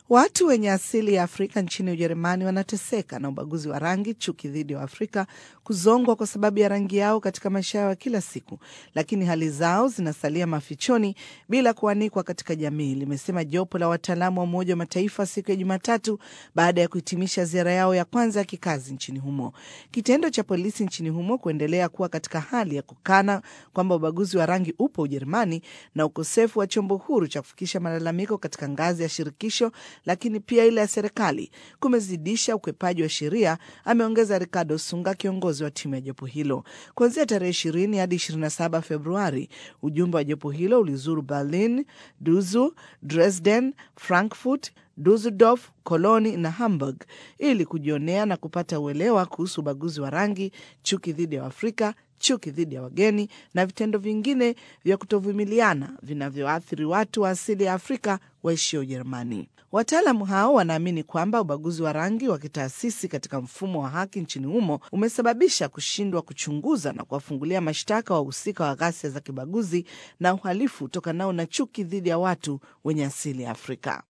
Watu wenye asili ya Afrika nchini Ujerumani wanateseka na ubaguzi wa rangi, chuki dhidi ya Afrika, kuzongwa kwa sababu ya rangi yao katika maisha yao ya kila siku, lakini hali zao zinasalia mafichoni bila kuanikwa katika jamii, limesema jopo la wataalamu wa Umoja wa Mataifa siku ya Jumatatu baada ya kuhitimisha ziara yao ya kwanza ya kikazi nchini humo. Kitendo cha polisi nchini humo kuendelea kuwa katika hali ya kukana kwamba ubaguzi wa rangi upo Ujerumani na ukosefu wa chombo huru cha kufikisha malalamiko katika ngazi ya shirikisho lakini pia ile ya serikali kumezidisha ukwepaji wa sheria, ameongeza Ricardo Sunga, kiongozi wa timu ya jopo hilo. Kuanzia tarehe ishirini hadi 27 Februari, ujumbe wa jopo hilo ulizuru Berlin, Duzu, Dresden, Frankfurt, Dusseldorf, Koloni na Hamburg ili kujionea na kupata uelewa kuhusu ubaguzi wa rangi, chuki dhidi ya Afrika, chuki dhidi ya wageni na vitendo vingine vya kutovumiliana vinavyoathiri watu wa asili ya Afrika waishio Ujerumani. Wataalamu hao wanaamini kwamba ubaguzi wa rangi wa kitaasisi katika mfumo wa haki nchini humo umesababisha kushindwa kuchunguza na kuwafungulia mashtaka wahusika wa ghasia za kibaguzi na uhalifu utokanao na chuki dhidi ya watu wenye asili ya Afrika.